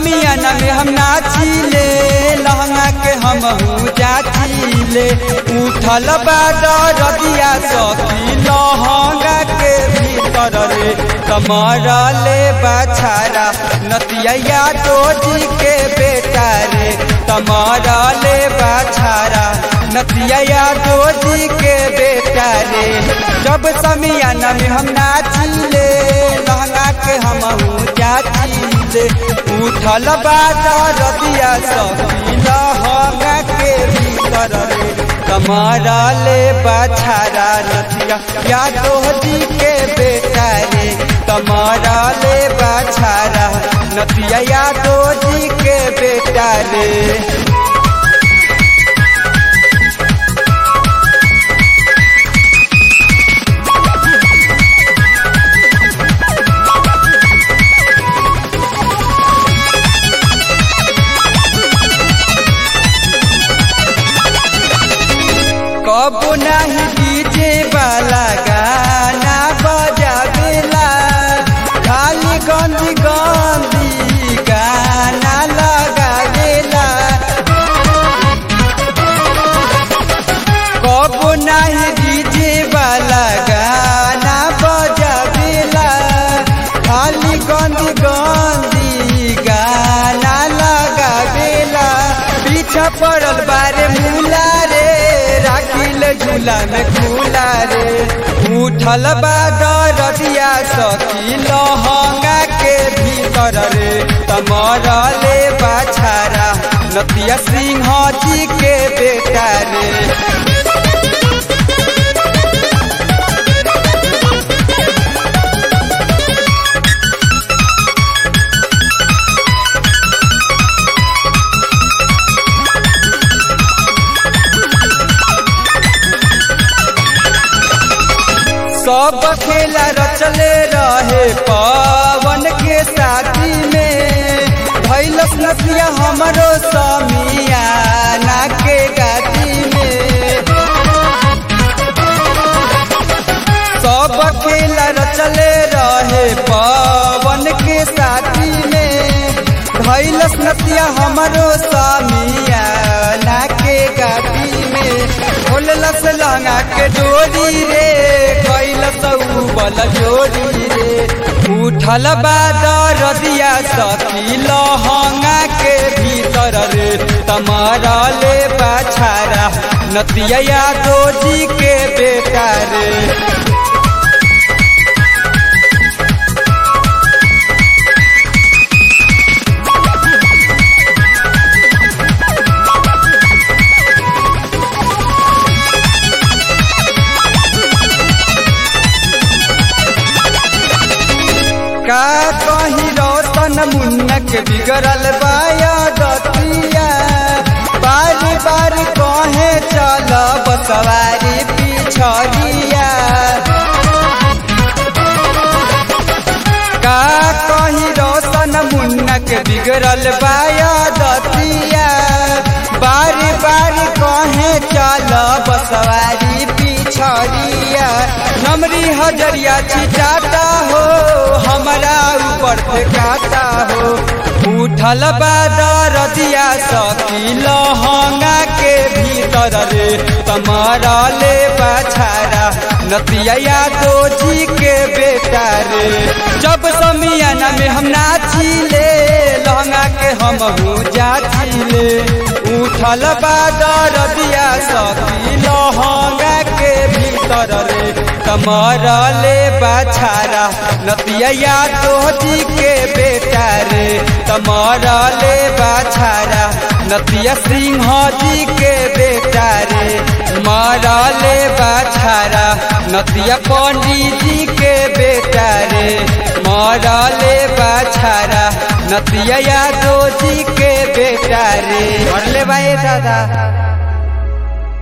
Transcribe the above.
समियाना में हम नाचिले लहंगा के हम जाचिले उठल बादर रदिया सखी लहंगा के भीतर रे कमर ले बछारा नतिया जी के बेटा रे कमर ले बछारा नतिया जी के बेटा रे जब समियाना में हम नाचिले लहंगा के हम जाचिले उठल बादर रदिया सखी लहंगा के भीतर रे कमरा ले बछारा नथिया यादव जी के बेटा रे कमरा ले बछारा नथिया यादव जी के बेटा रे कब नहीं डीजे वाला गाना बजावेला खाली गंदी गंदी गाना लगावेला कब नहीं डीजे वाला गाना बजावेला खाली गंदी गंदी गाना लगावेला पीछा पड़ल बारे मुला रे राखिल झूला में झूला रे उठल बादर रदिया सखी लहंगा के भीतर रे तमर ले बाछारा नतिया सिंह जी के बेटा रे सब खेला रचले रहे पवन के साथी में भैलस नसिया हमरो समिया ना के गाती में सब खेला रचले रहे पवन के साथी में भैलस नसिया हमरो समिया ना के गाती में खोललस लहंगा के डोरी रे कैलस बल जोड़ी रे उठल बादर रदिया सखी लहंगा के भीतर रे तमारा ले बाछारा नतिया जी के बेटा रे का कही रोशन मुन्नक बिगड़ल बाया दतिया बारी बारी कहे चल बसवारी पिछड़िया का कही रोशन मुन्नक बिगड़ल बाया दतिया बारी बारी कहे चल बसवारी पिछड़िया नमरी हजरिया छिटाता हो हमारा ऊपर फेंकाता हो उठल बादर रदिया सखी लहंगा के भीतर रे तमारा ले बछारा नतिया जी के बेटा रे जब समियाना में हम नाचिले लहंगा के हम जाचिले उठल बादर रदिया सखी लहंगा के भीतर रे कमर ले बछारा नतिया जी के बेटा रे कमर ले बछारा नतिया सिंह जी के बेटा रे मारा ले बछारा नतिया पंडित जी के बेटा रे मारा ले बछारा नतिया यादव जी के बेटा रे ले भाई दादा